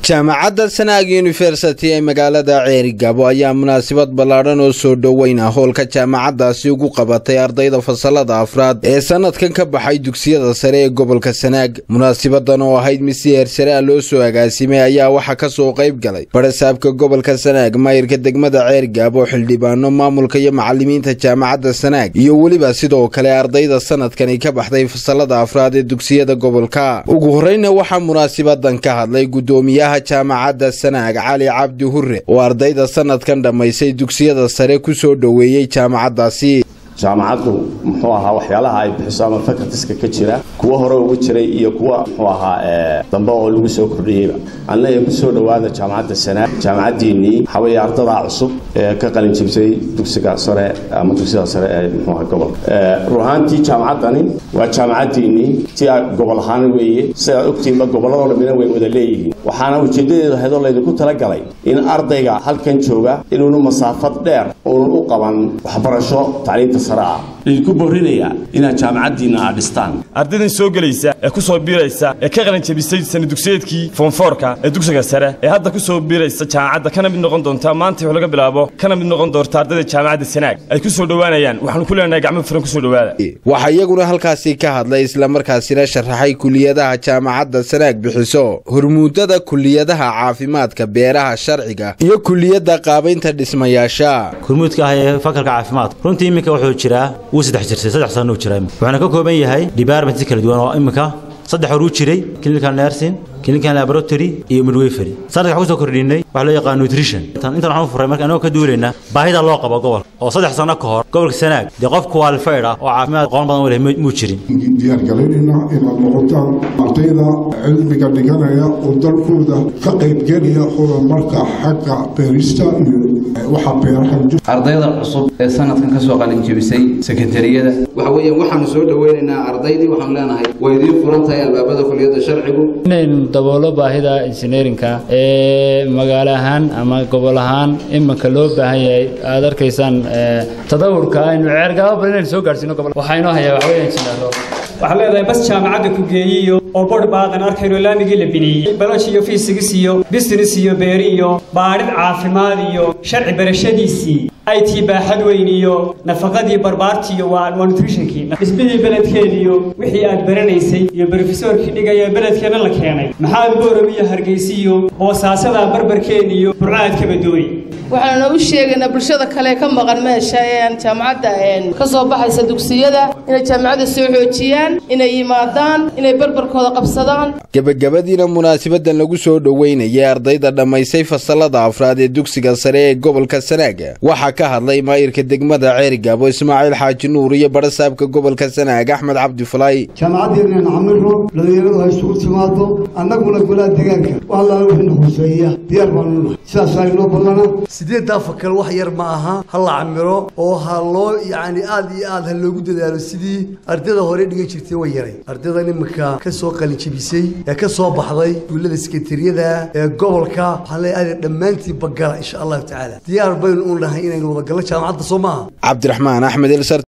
jaamacadda sanaag yunifersity ee magaalada ceerigabo ayaa munaasabad ballaadhan oo soo dhoweyna howlka jaamacaddaasi ugu qabatay ardayda fasalada afraad ee sannadkan ka baxay dugsiyada sare ee gobolka sanaag munaasabadan oo ahayd mid si heersare ah loo soo agaasimay ayaa waxaa ka soo qayb galay barasaabka gobolka sanaag maayirka degmada ceerigabo xildhibaano maamulka iyo macalimiinta jaamacadda sanaag iyo weliba sidoo kale ardayda sannadkani ka baxday fasalada afraad ee dugsiyada gobolka ugu horreyna waxaa munaasabadan ka hadlay gudoomiyaha jaamacadda sanaag cali cabdi hure oo ardayda sannadkan dhammaysay dugsiyada sare ku soo dhoweeyey jaamacaddaasi jaamacaddu muxuu ahaa waxyaalaha ay bixiso ama facultiska ka jira kuwa hore ugu jiray iyo kuwa muxuu ahaa dambe oo lagu soo kordhiyeyba annaga ku soo dhowaada jaamacadda sanaag jaamacaddiinnii waxaa weeye ardadaa cusub ee ka qalin jibsay dugsiga sare ama dugsiyada sare ee muxuu ahaa gobolka run ahaantii jaamacaddani waa jaamacaddiinnii si gobol ahaan weeye sidaad ogtiinba gobolladoo dhammina way wada leeyihiin waxaana ujeeddadeedu ahayd oo laydinku talagalay in ardayga halkan jooga inuunu masaafad dheer uunan u qaban waxbarasho tacliinta idinku boorinayaa inaad jaamacaddiinna aad dhistaan ardaydan soo gelaysa ee ku soo biiraysa ee ka qalin jabisay sana dugsiyeedkii foonfoorka ee dugsiga sare ee hadda ku soo biiraysa jaamacadda kana mid noqon doonta maanta wax laga bilaabo kana mid noqon doonta ardayda jaamacadda sanaag ay ku soo dhowaanayaan waxaanu ku leenahay gacmo furan ku soo dhowaada waxaa iyaguna halkaasi ka hadlay islamarkaasina sharaxay kuliyadaha jaamacadda sanaag bixiso hormuudada kuliyadaha caafimaadka beeraha sharciga iyo kuliyadda qaabaynta dhismayaasha hormuudka ah ee fakalka caafimaadka runtii iminka wuxuu jiraa wuu saddex jirtay saddex sano uu jiraa wuxuuna ka kooban yahay departments kala duwan oo iminka saddex hor uu jiray clinical nursing clinical laboratory iyo midwifery sanadka waxaan ku soo kordhinay waxa loo yaqaan nutrition intan waxaan u furay marka anagoo ka duulayna baahida loo qabo gobolka oo saddex sano ka hor gobolka sanaag dee qof qualified ah oo caafimaad aqoon badan u leh muu jirin diyaargaraynayna inaad noqotaan ardayda cilmiga dhiganaya oo dalkooda ka qaybgelaya horumarka xagga beerista iyo waxa beeraha ardayda cusub ee sanadkan ka soo qalin jebisay sekendariyada waxa weeyaan waxaanu soo dhoweynaynaa ardaydii waxaanu leenahay way idiin furan tahay albaabada kuliyadda sharcigu inaynu daboolo baahida injineerinka ee magaalo ahaan ama gobol ahaan iminka loo baahan yahay aad arkaysaan tadawurka aynu ceergaabo badan inaynu soo gaadhsiino gobol waxaa inoo hayaa waxa weeye injineero waxaa leedahay bas jaamacadda ku geeyiyo oo bodh baaqan arkayno laamigii la bineeyey balosh iyo fiisigis iyo business iyo beeri iyo baadhid caafimaad iyo sharci barashadiisii ay tii baaxad weyn iyo nafaqadii barbaartiiyo waa nutritionkii dhismihii beledkeediyo wixii aad baranaysay iyo brofesorkii dhigaya beledkeena la keenay maxaad booram iyo hargeysiyo boosaasadaa barbarkeeniyo burcaad kabadooye waxaanu u sheegaynaa bulshada kale ka maqan meesha ee jaamacadda ka soo baxaysa dugsiyada inay jaamacadda soo xoojiyaan inay yimaadaan inay barbarkooda qabsadaan gebagabadiina munaasabadan lagu soo dhoweynayay ardayda dhammaysay fasalada afraad ee dugsiga sare ee gobolka sanaag waxaa ka hadlay maayirka degmada ceerigabo ismaaciil xaaji nuur iyo barasaabka gobolka sanaag axmed cabdi falay jaamacaddeena camiro dhalinyaradu ha isugu timaado annaguna golaha deegaanka wax allaala wixina hoseeya diyaar baanu nahay sidaasaa inoo ballana sideeddaa fakal wax yar ma aha ha la camiro oo ha loo yacni aad iyo aad ha loogu dadaalo sidii ardayda hore dhigan jirtay way yaray ardaydan iminka ka soo qalin jebisay ee ka soo baxday duulada seketariyada ee gobolka waxaan leeyahay dhammaantiin bagala insha allahu tacaala diyaar baynu u nahay inaynu wadagallo jaamacadda soo maaha cabdiraxmaan axmed